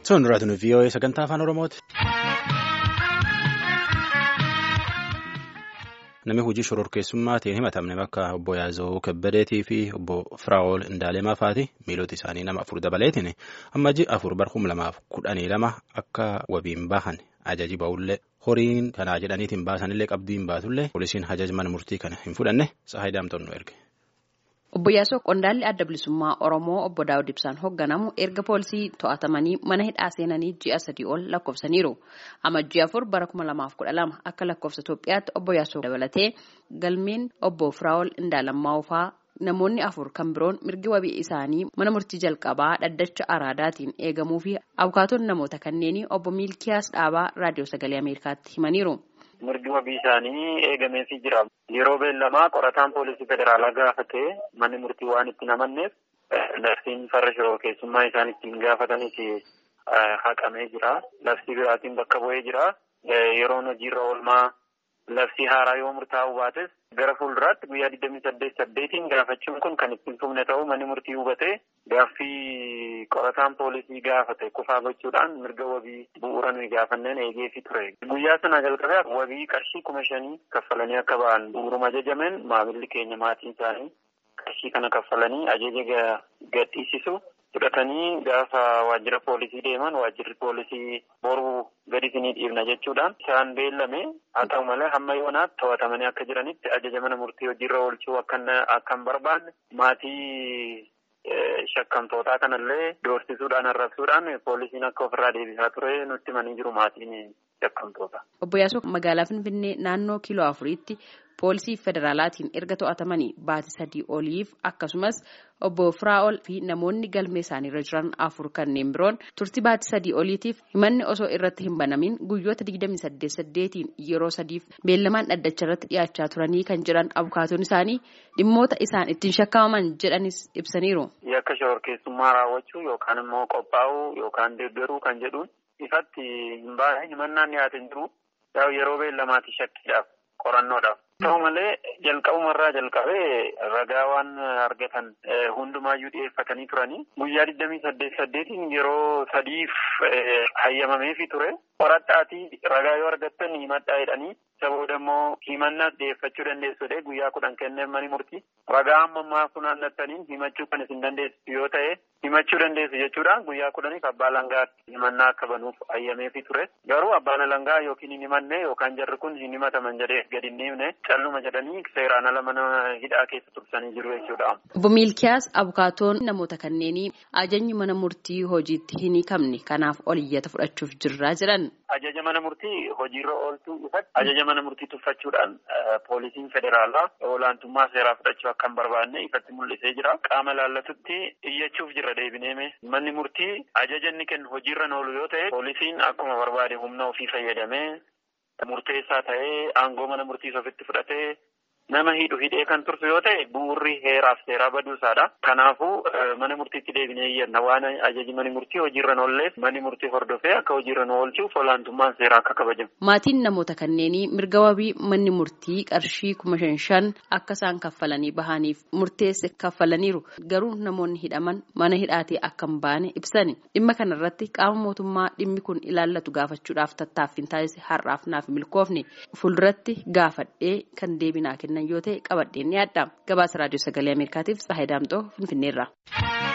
Sun duraatinu VOA sagantaa afaan Oromooti. Namni hojii shororkeessummaatiin himatamne bakka obbo Yaazoo Kabbadeetii fi obbo Firaa'ol Indaalemaa faati miilota isaanii nama afur dabaleetiin amma ji'a afur bara kuma lamaaf kudhanii lama akka wabiin bahan ajaji ba'ullee horiin kanaa jedhaniitiin baasanillee qabdiin baatullee poolisiin ajaja mana murtii kana hin fudhanne saayidaamtoon nu erge. Obbo Yaasoo Qondaalli Adda Bilisummaa Oromoo Obbo Daawud Ibsaan hoogganamu erga poolisii to'atamanii mana hidhaa seenanii ji'a sadii ol lakkoofsaniiru. Amma ji'a afur bara kuma lamaaf kudha lama akka lakkoofsa Itoophiyaatti Obbo Yaasoo dabalatee galmeen Obbo Firaa'ol Indaalammaa fa'aa namoonni afur kan biroon mirgi wabii isaanii mana murtii jalqabaa dhaddacha araadaatiin eegamuu fi abukaatoon namoota kanneenii Obbo Miilkiyaas Dhaabaa Raadiyoo Sagalee Ameerikaatti himaniiru. mirgi wabii isaanii eegameefii jira. Yeroo beellamaa qorataan poolisii federaalaa gaafatee manni murtii waan itti namanneef labsiin farra shororkeessummaa isaan ittiin gaafatanis haqamee jira. Labsii biraatiin bakka bu'ee jira. Yeroon hojiirra oolmaa labsii haaraa yoo murtaa'u baates gara fuulduraatti guyyaa digdamii saddeet saddeetiin gaafachuun kun kan ittiin fufne ta'uu manni murtii hubatee gaaffii qorataan poolisii gaafate kufaa gochuudhaan mirga wabii bu'uura nuyi gaafanneen eegeefi ture. Guyyaa sana jalqabee wabii qarshii kuma shanii kaffalanii akka ba'an bu'uuruma ajajameen maamilli keenya maatiin isaanii qarshii kana kaffalanii ajaja gadhiisisu. fudhatanii gaafa waajjira poolisii deeman waajjirri poolisii boruu gadi isinii dhiibna jechuudhaan isaan beellame haa ta'u malee hamma yoonaatti to'atamanii akka jiranitti ajaja mana murtii hojiirra oolchuu akka hin barbaanne maatii shakkamtootaa kanallee doorsisuudhaan arrabsuudhaan poolisiin akka ofirraa deebisaa ture nutti himanii jiru maatiin shakkamtoota. Obbo Yaasoo magaalaa Finfinnee naannoo kiiloo afuriitti poolisii federaalaatiin erga to'atamanii baatii sadii oliif akkasumas obbo Firaa'ol fi namoonni galmee isaaniirra jiran afur kanneen biroon turtii baatii sadii oliitiif himanni osoo irratti hin banamin guyyoota digdamii saddeet saddeetiin yeroo sadiif beellamaan dhaddacha irratti dhiyaachaa turanii kan jiran abukaatoon isaanii dhimmoota isaan ittiin shakkamaman jedhanis ibsaniiru. Yakka shororkeessummaa raawwachuu yookaan immoo qophaa'uu yookaan deeggaruu kan jedhuun ifatti hin baane himannaan dhiyaate hin jiru yeroo beellamaati shakkiidhaaf qorannoodhaaf. Ta'u malee jalqabumarraa jalqabee ragaa waan argatan hundumaayyuu dhiyeeffatanii turanii guyyaa digdamii saddeet saddeetiin yeroo sadiif hayyamameefi ture qoradhaatii ragaa yoo argattan himadhaa jedhanii isa booda immoo himannaas dhiyeeffachuu dandeessu jedhee guyyaa kudhan kenneef mani murtii ragaa amma ammaa funaannattaniin himachuu kan isin dandeessu yoo ta'e himachuu dandeessu jechuudhaan guyyaa kudhaniif abbaa langaatti himannaa akka banuuf hayyameefi ture garuu abbaan langaa yookiin hin himanne yookaan jarri kun hin himataman jedhee gadi hin dhiifne calluma jedhanii seeraan ala mana hidhaa keessa tursanii jiru jechuudha. Obbo Miilkiyaas abukaatoon namoota kanneenii ajajni mana murtii hojiitti hin hiikamne kanaaf oliyyata fudhachuuf jirraa jiran. Ajaja mana murtii hojiirra oolchuu ifatti ajaja mana murtii tuffachuudhaan poolisiin federaalaa olaantummaa seeraa fudhachuu akka hin barbaanne ifatti mul'isee jira. Qaama laallatutti iyyachuuf jirra deebineeme. Manni murtii ajaja inni kennu hojiirra oolu yoo ta'e poolisiin akkuma barbaade humna ofii fayyadamee murteessaa ta'ee aangoo mana murtiis ofitti fudhatee nama hidhu hidhee kan tursu yoo ta'e bu'urri heeraaf seeraa baduusaadha. Kanaafuu mana murtiitti deebinee iyyanna waan ajaji mani murtii hojiirra oolleef mani murtii hordofee akka hojiirra oolchuuf olaantummaan seeraa akka kabajamu. Maatiin namoota kanneenii mirga wabii manni murtii qarshii kuma shan shan akka isaan kaffalanii bahaniif murteesse kaffalaniiru garuu namoonni hidhaman mana hidhaatii akka hin baane ibsani. Dhimma kanarratti qaama mootummaa dhimmi kun ilaallatu gaafachuudhaaf tattaaffiin taasise har'aaf naaf milkoofne fuulduratti gaafadhee kan deebinaa kennan yoo ta'e qabadheen ni adda gabaasa raadiyoo sagalee ameerikaatiif tsahayi daamxoo finfinneerra.